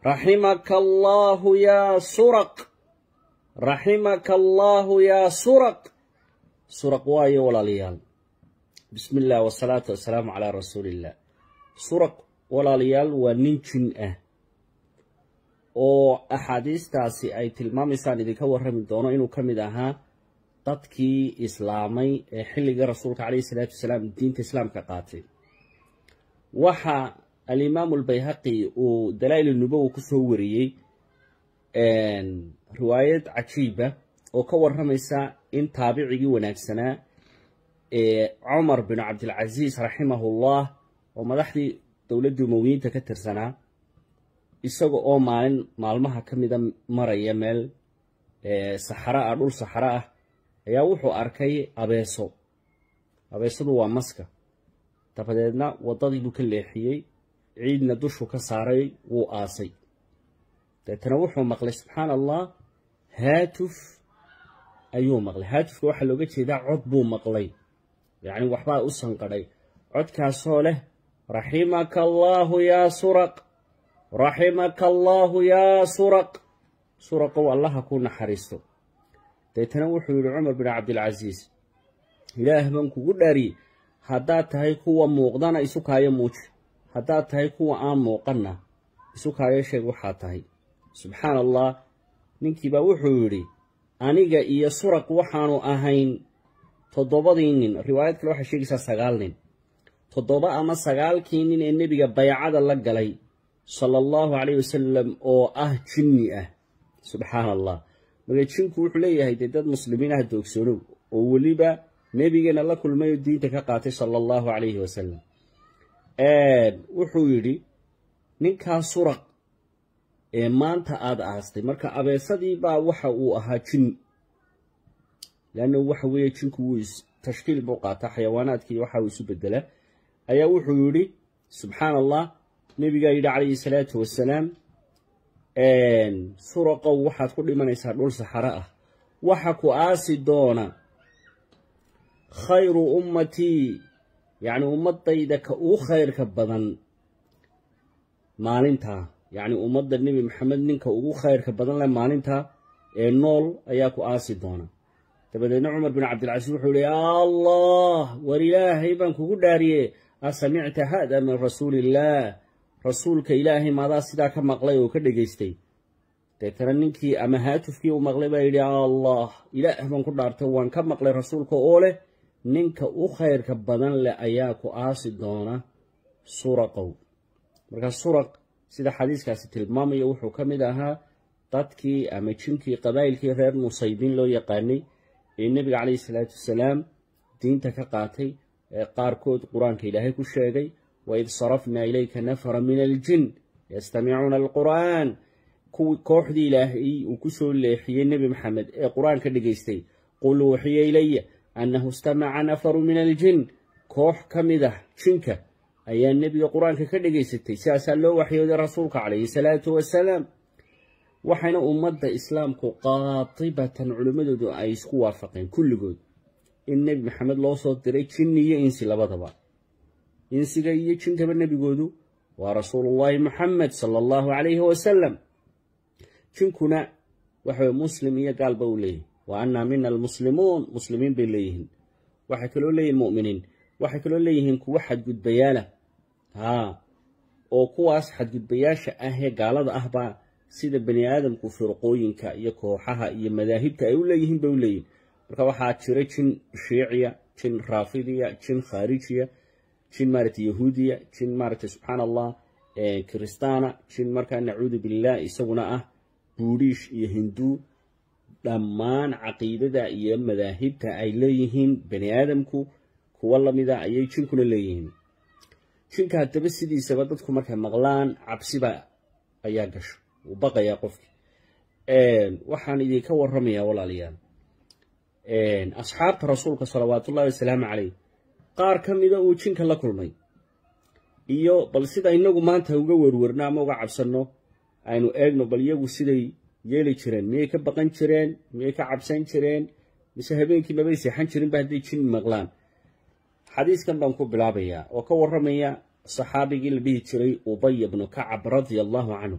raximaka allaahu yaa suraq raximaka allaahu yaa suraq suraq waayo walaalayaal bismi illah wasalaatu wasalaamu calaa rasuuliillah suraq walaalayaal waa nin jin ah oo axaadiistaasi ay tilmaamaysaan idinka warrami doono inuu ka mid ahaa dadkii islaamay ee xilligii rasuulka caleyhi salaatu wasalaam diinta islaamka qaatay waxa alimaamu albayhaqi uu dalaa'il nubowa kusoo wariyey riwaayad cajiiba oo ka warramaysa in taabicigii wanaagsanaa ee cumar bin cabdilcasiis raximahullah oo madaxdii dowladdii umowiyiinta ka tirsanaa isaga oo maalin maalmaha ka mida maraya meel saxara ah dhul saxaro ah ayaa wuxuu arkay abeeso abeesadu waa maska dabadeedna waddadii buu ka leexiyey ciidna dushu ka saaray wuu aasay deetana wuxuu maqlay subxaana allah haatuf ayuu maqlay haatufka waxaa looga jeedaa cod buu maqlay yacni waxbaa u sanqadhay codkaasoo leh raximaka allaahu yaa suraq raximaka allaahu yaa suraq suraqow allaha ku naxariisto deetana wuxuu yidhi cumar bin cabdilcasiis ilaah baan kugu dhaariyey haddaad tahay kuwa muuqdana isu kaayo muuji haddaad tahay kuwa aan muuqanna isu kaayo sheeg waxaa tahay subxaana allah ninkiibaa wuxuu yidhi aniga iyo suraq waxaanu ahayn toddobadii nin riwaayad kale waxay sheegaysaa sagaal nin toddoba ama sagaalkii nin ee nebiga baycada la galay sala allahu caleyh wasalam oo ah jinni ah subxaana allah marka jinku wuxuu leeyahay dee dad muslimiin ah doogsoonow oo weliba nebigeena la kulmay oo diinta ka qaatay sala allahu calayhi wasalam wuxuu yidhi ninkaa suraq ee maanta aada aastay marka abeesadii baa waxa uu ahaa jin leanna waxa weeye jinku wuu tashkiil buu qaataa xayawaanaadkii waxa uu isu bedelaa ayaa wuxuu yidhi subxaana allah nebigaa yidhi calayhi salaatu wasalaam suraqow waxaad ku dhimanaysaa dhul saxaro ah waxa ku aasi doona khayru ummatii yacni ummadayda ka uu khayrka badan maalintaa yacni ummadda nebi maxamed ninka ugu khayrka badan leh maalintaa ee nool ayaa ku aasi doona dabadeedna cumar bin cabdilcasiis wuxuu yihi yaa allah war ilaahay baan kugu dhaariye asamicta haada min rasuuliillaah rasuulka ilaahay maadaa sidaa ka maqlay oo ka dhegaystay deetana ninkii ama haatufkii uu maqlay baa yidhi allah ilaah baan ku dhaartay waan ka maqlay rasuulka oo leh ninka u khayrka badan leh ayaa ku aasi doona suraqow markaa suraq sida xadiiskaasi tilmaamaya wuxuu ka mid ahaa dadkii ama jinkii qabaa'ilkii reer musaybiin loo yaqaanay ee nebiga caleyhi salaatu wasalaam diinta ka qaatay ee qaarkood qur-aanka ilaahay ku sheegay waid sarafnaa ilayka nafara min aljin yastamicuuna alqur'aan kuwii kooxdii ilaahay uu ku soo leexiyey nebi maxamed ee qur-aanka dhegaystay qul uuxiya ilaya annahu istamaca nafaru min aljin koox ka mid ah jinka ayaa nebiga qur-aanka ka dhegaysatay sidaasaa loo waxyooday rasuulka calayhi salaatu wasalaam waxayna ummadda islaamku qaatibatan culimmadoodu ay isku waafaqeen kulligood in nebi maxamed loo soo diray jinni iyo insi labadaba insiga iyo jinkaba nebigoodu waa rasuulullaahi muxamed sala allahu calayhi wasalam jinkuna waxaweye muslim iyo gaalba uu leeyahy wa annaa mina almuslimuun muslimiin bay leeyihiin waxay kaloo leeyihin mu'miniin waxay kaloo leeyihiin kuwo xadgudbayaala haa oo kuwaas xadgudbayaasha ah ee gaalada ahbaa sida bani aadamku firqooyinka iyo kooxaha iyo madaahibta ay u leeyihiin bay u leeyihin marka waxaa jira jin shiiciya jin raafidiya jin khaarijiya jin maaragtay yahuudiya jin maaragtay subxaana allah kiristaana jin markaa nacuudu billah isaguna ah buudhiish iyo hinduu dhammaan caqiidada iyo madaahibta ay leeyihiin bani aadamku kuwo lamida ayay jinkuna leeyihiin jinka haddaba sidiisaba dadku markay maqlaan cabsiba ayaa gasho wuu baqayaa qofki waxaan idinka warramayaa walaalayaal asxaabta rasuulka salawaatullahi wasalaamu caleyh qaar ka mida uu jinka la kulmay iyo bal sida inagu maanta uga werwerno ama uga cabsanno aynu eegno bal iyagu siday yeeli jireen miyay ka baqan jireen miyay ka cabsan jireen mise habeenkii mabay seexan jirinba hadday jin maqlaan xadiiskan baan ku bilaabayaa oo ka warramaya saxaabigii la dhihi jiray ubay bnu kacab radia allahu canhu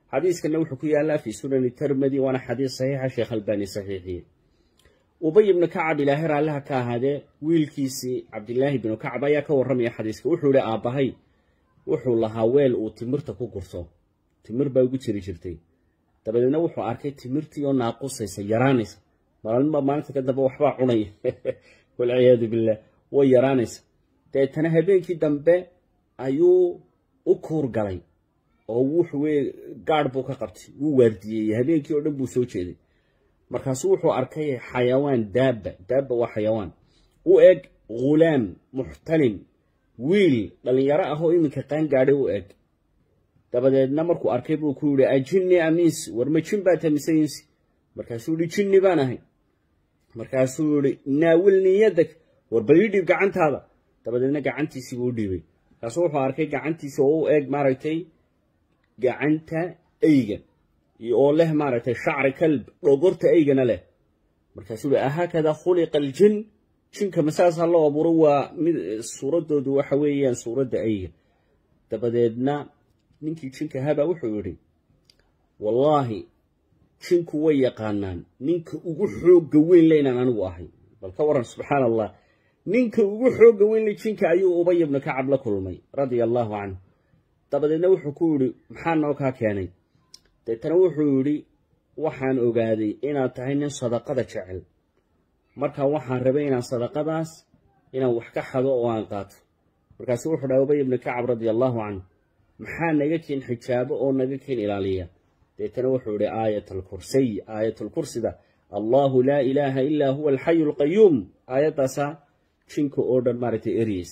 xadiiskana wuxuu ku yaallaa fii sunani termedi waana xadiis saxiixa sheekh albani saxiixiye ubay ibnu kacab ilaahay raalliha ka ahaadee wiilkiisii cabdilaahi binu kacab ayaa ka warramaya xadiiska wuxuu yihi aabbahay wuxuu lahaa weel uu timirta ku gurto timir baa ugu jiri jirtay dabadeedna wuxuu arkay timirtii oo naaqusaysa yaraanaysa maalinba maalinta ka dambe waxbaa cunaya walciyaadu billah way yaraanaysa deetana habeenkii dambe ayuu u kuur galay oo wuxuu wey gaadh buu ka qabtay wuu waardiyeeyey habeenkii oo dhan buu soo jeeday markaasuu wuxuu arkay xayawaan daabba daabba waa xayawaan u eg ghulaam muxtalim wiil dhallinyaro ah oo iminka qaan gaadhay u eg dabadeedna markuu arkay buu ku yidhi ajinni amiis war ma jin baa tamise insi markaasuu yihi jinni baan ahay markaasuu yihi naawilni yadag war bal ii dhiib gacantaada dabadeedna gacantiisii buu u dhiibay markaasuu wuxuu arkay gacantiisa oo u eg maaragtay gacanta eyga oo leh maaragtay shacri kalb dhogorta eygana leh markaasuu yihi ahaakada khuliqa aljin jinka masaasa loo abuuro waa mid suuraddoodu waxa weeyaan suuradda eyga dabadeedna ninkii jinka habaa wuxuu yidhi wallaahi jinku way yaqaanaan ninka ugu xoogga weyn le inaan anigu ahay bal ka waran subxaan allah ninka ugu xoogga weyn le jinka ayuu ubay ibnu kacab la kulmay radia allaahu canhu dabadeedna wuxuu ku yidhi maxaa noo kaa keenay deetana wuxuu yidhi waxaan ogaaday inaad tahay nin sadaqada jecel markaa waxaan rabay inaan sadaqadaas inaan wax ka xado oo aan qaato markaasu wuxuu dhahay ubay ibnu kacab radia allaahu canhu maxaa naga keen xijaabo oo naga keen ilaaliya deetana wuxuu yihi aayat alkursiy aayatulkursida allahu laa ilaaha ilaa huwa alxayu alqayuum aayaddaasaa jinka oo dhan maaragtay eryeys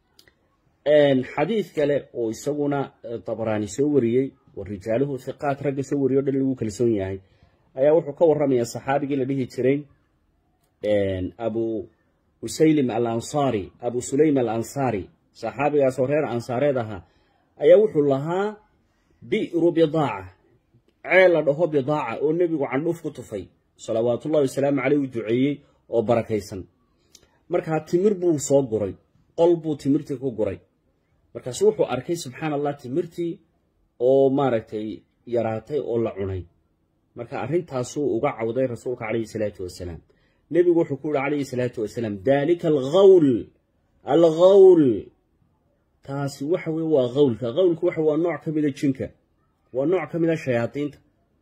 xadiid kale oo isaguna dabraani soo wariyey oo rijaaluhu hiqaat ragga soo wariyo o dhan lagu kalsoon yahay ayaa wuxuu ka warramaya saxaabigii la dhihi jiray abu usaylim al ansaari abu sulaym al ansaari saxaabigaas oo reer ansaareed ahaa ayaa wuxuu lahaa bi'ru bidaaca ceel la dhaho bidaaca oo nebigu candhuuf ku tufay salawaatullahi wasalaamu caleyh u duceeyey oo barakaysan markaa timir buu soo guray qol buu timirtii ku guray markaasu wuxuu arkay subxaan allah timirtii oo maaragtay yaraatay oo la cunay marka arrintaasuu uga cawday rasuulka calayhi salaatu wasalaam nebigu wuxuu ku yihi calayhi salaatu wasalaam daalika alghawl alghawl taasi waxa weye waa qawlka qawlku waxa waa nooc ka mida jinka waa nooc ka mida shayaadiinta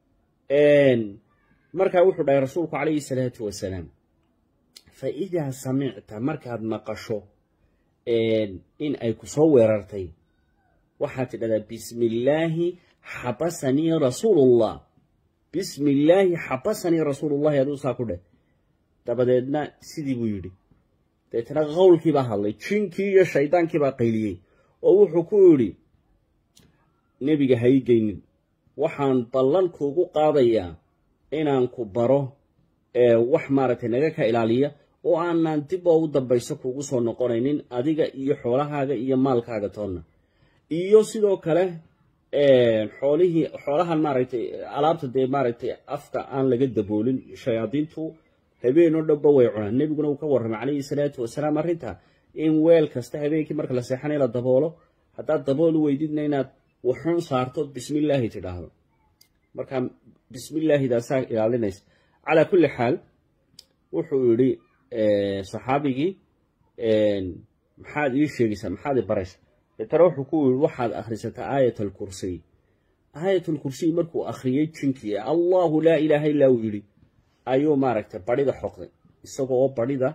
markaa wuxuu dhahay rasuulku calayhi salaatu wasalaam fa idaa samicta markaad maqasho in ay ku soo weerartay waxaad tidhahdaa bismi illaahi xabasanii rasuulullah bismi illaahi xabasanii rasuulullahi aduu saa ku dheh dabadeedna sidii buu yidhi dabeetana qowlkii baa hadlay jinkii iyo shaydaankii baa qayliyey oo wuxuu ku yidhi nebiga ha ii geynin waxaan ballan kuugu qaadayaa inaan ku baro wax maaragtay naga ka ilaaliya oo aanaan dib oo u dambayso kuugu soo noqonaynin adiga iyo xoolahaaga iyo maalkaaga toonna iyo sidoo kale xoolihii xoolahan maaragtay alaabta dee maaragtay afka aan laga daboolin shayaadiintu habeen oo dhanba way cunaan nebiguna uu ka warramay calayhi salaatu wasalaam arrinta in weel kasta habeenkii marka la seexanay la daboolo haddaad dabool u weydidna inaad wuxuun saarto bismillaahi tidhaahdo marka bismillaahidaasaa ilaalinaysa calaa kulli xaal wuxuu yidhi saxaabigii maxaad ii sheegaysaa maxaad i baraysa deetana wuxuu ku yidhi waxaad akhrisataa aayat alkursiy aayat alkursiy markuu akhriyey jinkii allahu laa ilaaha illaa uu yidhi ayuu maaragtay barhida xoqday isagoo barhida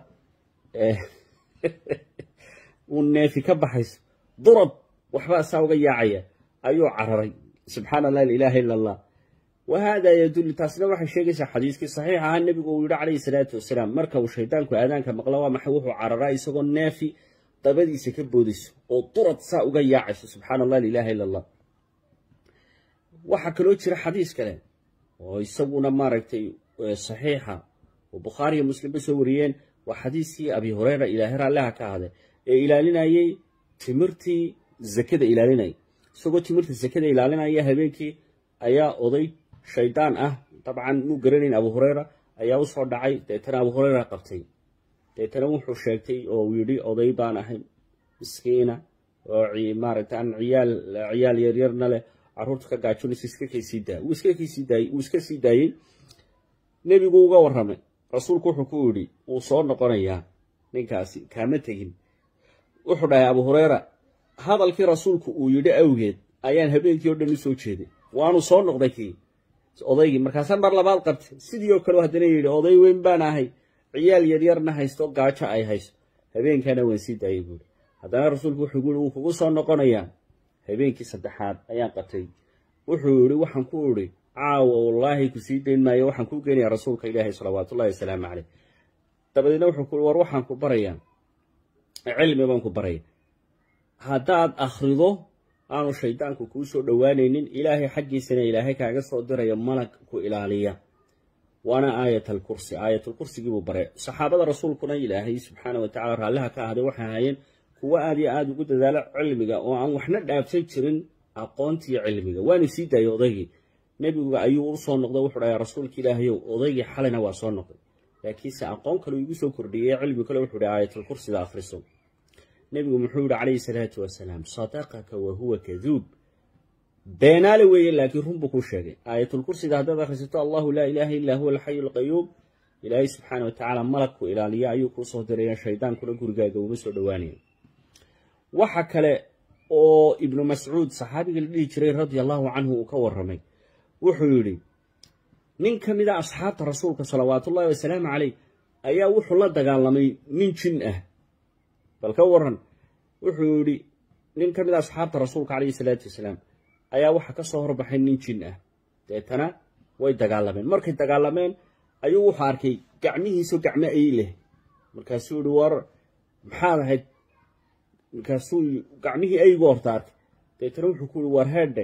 uu neefi ka baxayso durab waxbaa saa uga yaacaya ayuu cararay subxaana allah ilaaha ila allah wa haadaa yadullu taasina waxay sheegaysaa xadiiskii saxiix ahaa nebigu uu yidhi calayhi salaatu wasalaam marka uu shaydaanku aadaanka maqla waa maxay wuxuu cararaa isagoo neefi dabadiisa ka boodayso oo durad saa uga yaacayso subxaana allah ilaaha ila allah waxaa kaloo jira xadiis kale oo isaguna maaragtay saxiixa oo bukhaariyo muslimba soo wariyeen waa xadiiskii abi hureyra ilaahay raalliha ka ahday ee ilaalinayey timirtii zakada ilaalinaya isagoo timirta zakada ilaalinaya habeenkii ayaa oday shaydaan ah dabcan muu garanayn abu hureyra ayaa usoo dhacay deetana abu hureyra qabtay deetana wuxuu sheegtay oo uu yidhi oday baan ahay miskiina oo maaragta aan ciyaal ciyaal yaryarna leh caruurta ka gaajoonaysa iska kaysii daaya wuu iska kaysii daayey wuu iska sii daayey nebigu uga warramay rasuulku wuxuu ku yidhi wuu soo noqonayaa ninkaasi kaama tegin wuxuu dhahay abu hureyra hadalkii rasuulku uu yidhi awgeed ayaan habeenkii o dhan u soo jeeday waanu soo noqday kii odaygii markaasa mar labaad qabtay sidii oo kale haddana yidhi oday weyn baan ahay ciyaal yaryarna haysto gaajo ay hayso habeenkana waan sii daayay buuri haddana rasuulku wuxuu guuri wuu kugu soo noqonayaa habeenkii saddexaad ayaan qabtay wuxuu yidhi waxaan ku idhi caawa wallaahi ku sii dayn maayo waxaan kuu geenayaa rasuulka ilaahay salawaatullahi wasalaamu caleyh dabadeedna wuxuu ku war waxaan ku barayaa cilmi baan ku baraya haddaad akhrido aanu shaydaanku kuu soo dhowaanaynin ilaahay xaggiisana ilaahay kaaga soo diraya malag ku ilaaliya waana aayat alkursi aayatalkursigiibuu baray saxaabada rasuulkuna ilaahay subxaana watacala raalliha ka ahday waxay ahaayeen kuwo aad iyo aada ugu dadaalo cilmiga oo aan waxna dhaafsan jirin aqoontii cilmiga waana sii daayay odaygii nebiga ayuu u soo noqday wuxuu dhahay rasuulka ilaahayow odaygii xalina waa soo noqday laakiinse aqoon kale igu soo kordhiyey cilmi kale wuxuu dhahay aayatalkursida akhriso nebigu muxuu yihi calayhi salaatu wasalaam sadaqaka wa huwa kaduub beenaale weeye laakiin run buu kuu sheegay aayatulkursida haddaad akhrisato allahu laa ilaaha illaa huwa alxayu alqayuum ilaahay subxaana wa tacaala malagku ilaaliya ayuu kuu soo diraya shaydaankuna gurigaaga uma soo dhowaanaya waxa kale oo ibnu mascuud saxaabiga la dhihi jiray radia allahu canhu uu ka warramay wuxuu yidhi nin ka mid a asxaabta rasuulka salawaatullahi wasalaamu caleyh ayaa wuxuu la dagaalamay nin jin ah bal ka waran wuxuu yidhi nin ka mid a asxaabta rasuulka caleyhi salaatu wasalaam ayaa waxaa ka soo horbaxay nin jin ah deetana way dagaalameen markay dagaalameen ayuu wuxuu arkay gacmihiisu gacmo ay leh markaasuu yihi war maxaad ahayd markaasuu gacmihii aygu horta arkay deetana wuxuu ku yihi war heedhe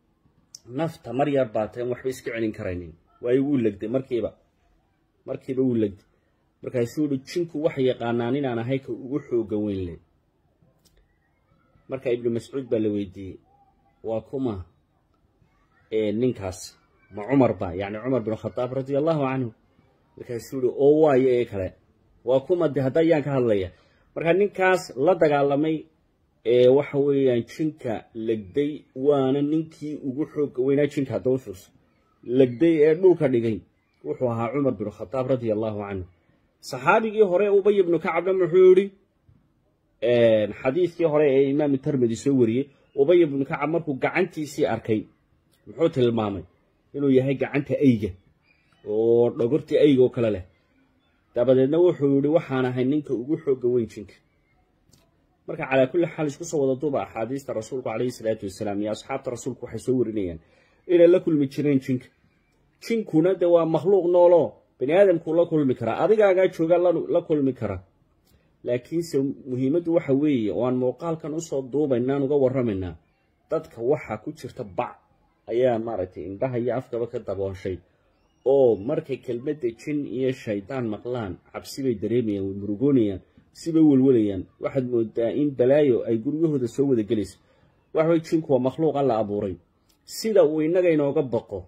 nafta mar yar baateen waxba iska celin karaynin waayo wuu legday markiiba markiiba wuu legday markaasuu yihi jinku waxay yaqaanaan inaan ahay ka ugu xooga weyn leh marka ibnu mascuud baa la weydiiyey waa kuma ninkaas ma cumar ba yacni cumar bin khadaab radia allahu canhu markaasuu yihi oo waayo ee kale waa kuma de hadda ayaan ka hadlaya marka ninkaas la dagaalamay ee waxa weeyaan jinka legday waana ninkii ugu xooga weynaa jinka hadda u fiirso legday ee dhulka dhigay wuxuu ahaa cumar bin khadaab radia allahu canhu saxaabigii hore ubay ibnu kacabna muxuu yihi xadiidkii hore ee imaam termidi soo wariyey ubay ibnu kacab markuu gacantiisii arkay muxuu tilmaamay inuu yahay gacanta ayga oo dhogortii ayga oo kale leh dabadeedna wuxuu yihi waxaan ahay ninka ugu xooga weyn jinka marka calaa kulli xaal isku soo wada duuba axaadiista rasuulku calayhi salaatu wasalaam iyo asxaabta rasuulku waxay soo warinayaan inay la kulmi jireen jinka jinkuna de waa makhluuq nooloo bani aadamkuu la kulmi karaa adigaagaa joogaa la kulmi kara laakiinse muhiimaddu waxa weeye oo aan muuqaalkan usoo duubaynaan uga warramaynaa dadka waxaa ku jirta bac ayaa maaragtay indhaha iyo afkaba ka dabooshay oo markay kelmadda jin iyo shaydaan maqlaan cabsi bay dareemayaan way murugoonayaan sibay welwalayaan waxaad moodaa in balaayo ay guryahooda soo wada gelayso waxaway jinku waa makhluuqa la abuuray sida uu innaga inooga baqo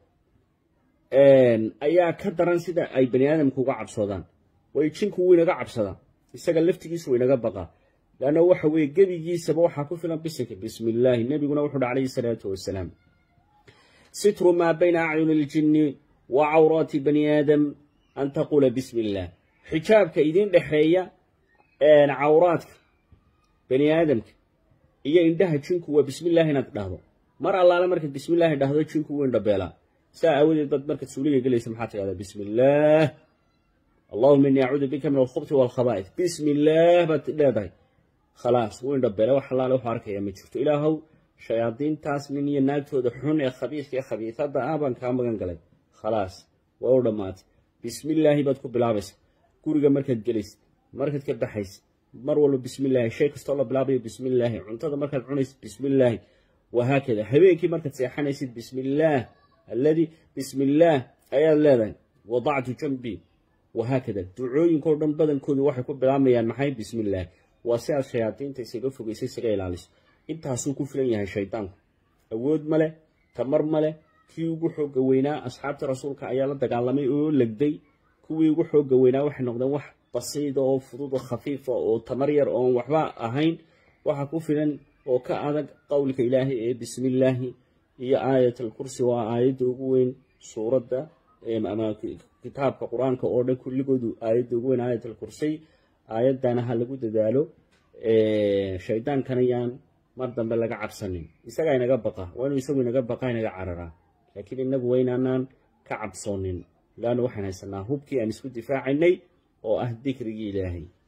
ayaa ka daran sida ay bani aadamku uga cabsoodaan way jinku wuu inaga cabsadaa isaga laftigiisu inaga baqaa leanna waxa weeye gebigiisaba waxaa ku filan bisinka bismi illaahi nebiguna wuxuu uhi calayhi salaatu wasalaam sitru maa bayna acyuni iljinni wa cawraati bani aadam an taquula bismi illaah xijaabka idiin dhexeeya cawraadka bani aadamka iyo indhaha jinku waa bismillaahi inaad dhahdo mar allaale markaad bismillaahi dhahdo jinku wuu indhabeelaa saa aawadeed baad markaad suuliga gelaysa maxaad tidhahdaa bismi illaah allahuma innii acuudu bika min alkhubti waalkhabaa'id bismi illaah baad leedahay khalaas wuu indhabeela wax allaale wuxuu arkaya ma jirto ilaahow shayaadiintaas nin iyo naagtooda xun ee khabiiska ee khabiisada ah baan kaa magan galay khalaas waa u dhammaatay bismillaahi baad ku bilaabaysa guriga markaad gelaysid markaad ka baxaysid mar walba bismillaahi shay kastoo la bilaabayo bismillaahi cuntada markaad cunaysid bismillaahi wahaakada habeenkii markaad seexanaysid bismillaah alladii bismillaah ayaad leedahay wadactu jambii wahaakada ducooyinkao dhan badankoodu waxay ku bilaabayaan maxay bismillaahi waa si aad shayaadiinta isaga fogaysa isaga ilaaliso intaasuu ku filan yahay shaydaanku awood ma leh tamar ma leh kii ugu xooga weynaa asxaabta rasuulka ayaa la dagaalamay oo legday kuwii ugu xooga weynaa waxay noqdeen wax basiida oo fudud oo khafiifa oo tamar yar oon waxba ahayn waxa ku filan oo ka adag qowlka ilaahay ee bismillaahi iyo aayatal kursi waa aayadda ugu weyn suuradda ama kitaabka qur-aanka oo dhan kulligoodu aayadda ugu weyn aayatal kursiy aayaddana ha lagu dadaalo shaydaankana yaan mar dambe laga cabsanin isagaa inaga baqa waa inuu isagu inaga baqa inaga cararaa laakiin inagu waa inaanaan ka cabsoonin laanna waxaan haysanaa hubkii aan isku difaacaynay oo ah dikrigii ilaahay